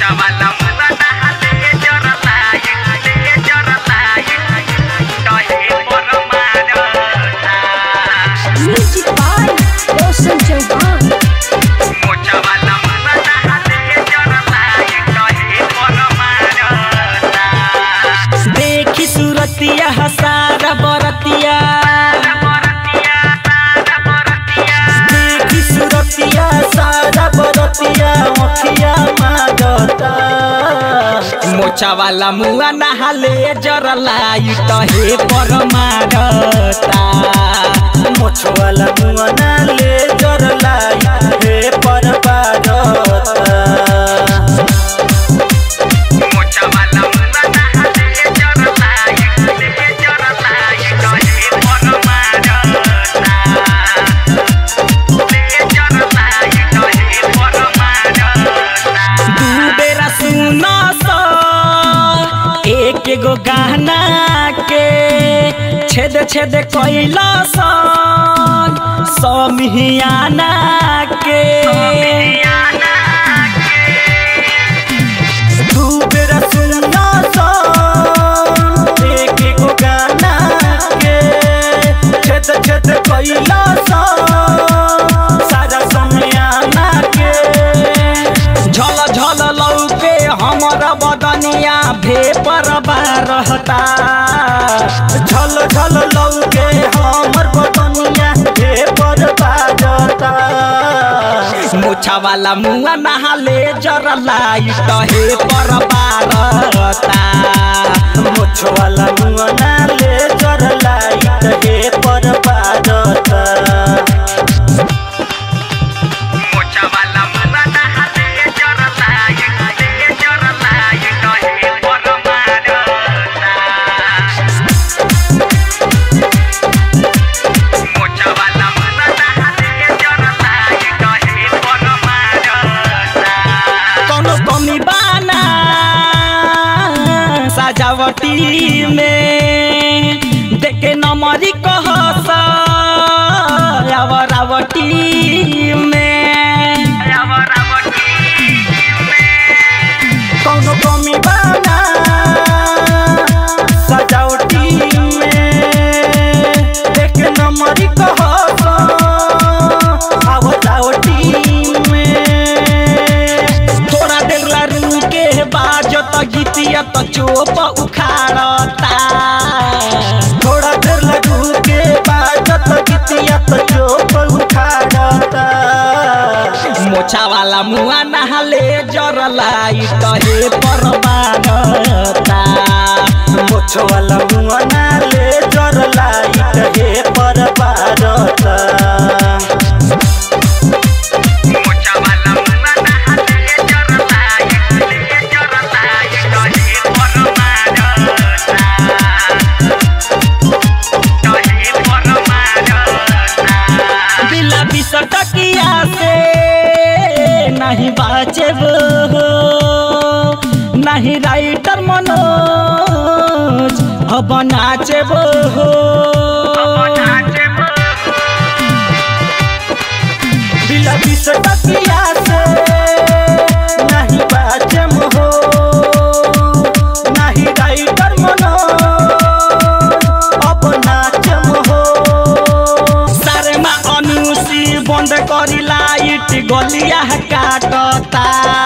मोचावाला मुलाना हाले जरलाय हाले जरलाय कहे पर मारता Music by Roshan Chauhan. मोचावाला Mullana हाले जरलाय कहे पर मारता देखी सूरतिया हसारा बरतिया देखी सूरतिया सारा बरतिया मखिया मागता मोचा वाला मुआ नहाले जरलाई तहे पर मारता मोछ वाला मुआ नाले जरलाई हे पर बारता मोचावाला मुलाना हाले जरलाय हाले जरलाय कहे पर मारता ले जरलाय कहे पर मारता दू बेरा सुन स एक गो गाना के छेद छेद कैला समियाना के दू बेरा सुन स एक गो गाना के छेद छेद कैला सारा समियाना के झल झल लौके हमर बदनिया भेपर रहता झल झल लौके हमर बदनिया भेपर बाजता मुछा वाला मुआ नहाले जरलाई तहे पर बारता मुछ वाला मुआ नाले जरलाई तहे पर बारता मोचावाला मुलाना हाले जरलाय हाले जरलाय कहे पर मारता मोचावाला मुलाना हाले जरलाय कहे पर मारता कोनो कमी बाना सजावटी में देखे नमरी कहस आवरावटी में कोनो कमी बाना सजावटी में देखे नमरी कहस आवरावटी में थोड़ा देर ला रुके बाजत गीतिया तो चोप उखाड़ता थोड़ा देर ला रुके बाजत गीतिया तो चोप उखाड़ता मोछा वाला मुआ नहाले जरलाई तहे पर मारता मोछ वाला मुआ नाले जरलाई तहे पर मारता मोचावाला मुलाना हाले जरलाय हाले जरलाय कहे पर मारता कहे पर मारता बिला बिसटकिया से नहीं बाचेब नहीं राइटर मनोज अब नाचेब बिला बिसटकिया से नहीं बाचेब हो नहीं राइटर मनोज अब नाचेब हो सारेमा अनुसी बंद करी लाइट गलिया काटता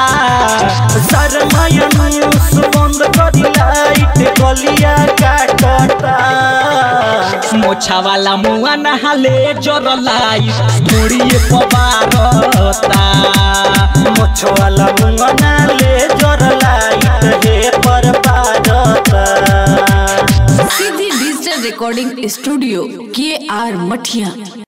शर्मा अनुस बंद करी लाइट गलिया काटता मोछा वाला मुआ नहाले जर लाइट मुड़िए पबारता मोछ वाला मुआ नाले जर लाइट हे पर पारता सीधी डिजिटल रिकॉर्डिंग स्टूडियो के आर मठिया